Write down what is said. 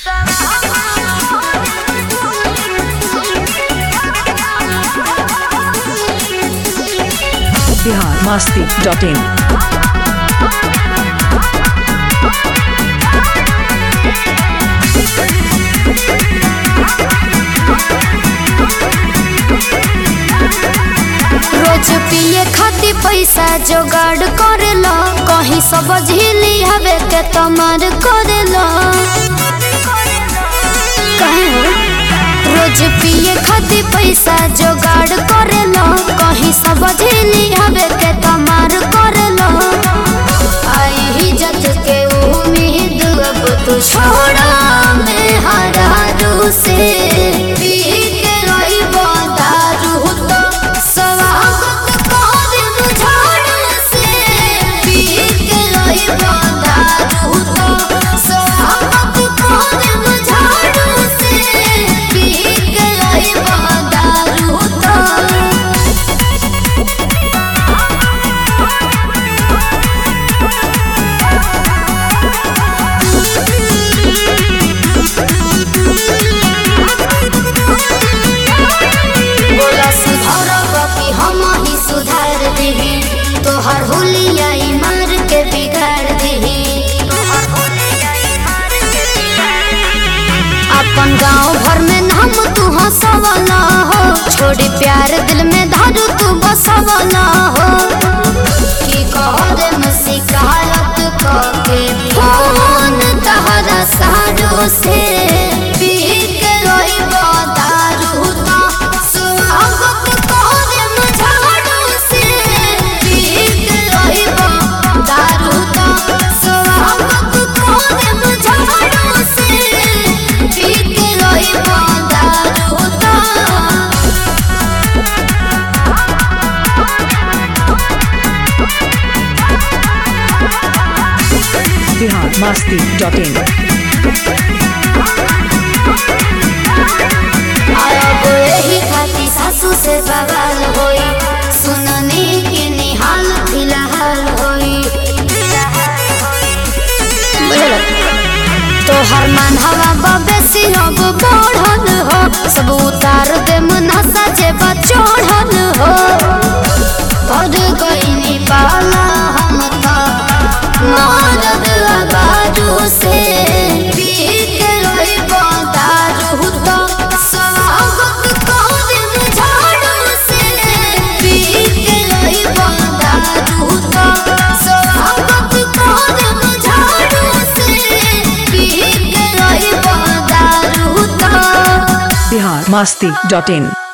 Bihar Masti dot in रोज पिए खातिर पैसा जोगाड़ करेला कहीं सब झीली हवे के तमार करेला कहीं हो? रोज पिए खातिर पैसा जोगाड़ करेला कहीं सब झीली हवे के तमार करेला आई ही जत के उम्मीद अब तू छोड़ा मैं हरारू से पी के रोइबो दारू तो स्वागत करब झाड़ू से पी के रोइबो दारू तो स्वागत करब झाड़ू से पी के रोइबो दारू तो बोला सुधरब कि हम ही सुधार दिही तोहर हुलिया ई मार के बिगाड़ दिही अपन गांव भर में नाम तू हंसवला हो छोड़ी प्यार दिल में धारू तू बसवला हो की कहरे में शिकायत करके फोन तहरा सारो से पी के रोइबो दारू तो स्वागत करे में झाड़ू से पी के रोइबो दारू तो स्वागत करे में झाड़ू से पी के रोइबो दारू तो बिहार मस्ती डॉट इन अब यही खाती सासू से बवाल होई सुनने के निहाल फिलहाल होई तोहर मन हवा बबेसी अब बढ़ल हो सब उतार दे मुनासा जे बचोढ़ल हो पड़ गईनी पाला हम तो मारद आबारू से पी के रोइबो दारू तो स्वागत करब झाड़ू से पी के रोइबो दारू तो स्वागत करब झाड़ू से पी के रोइबो दारू तो बिहार मस्ती डॉट इन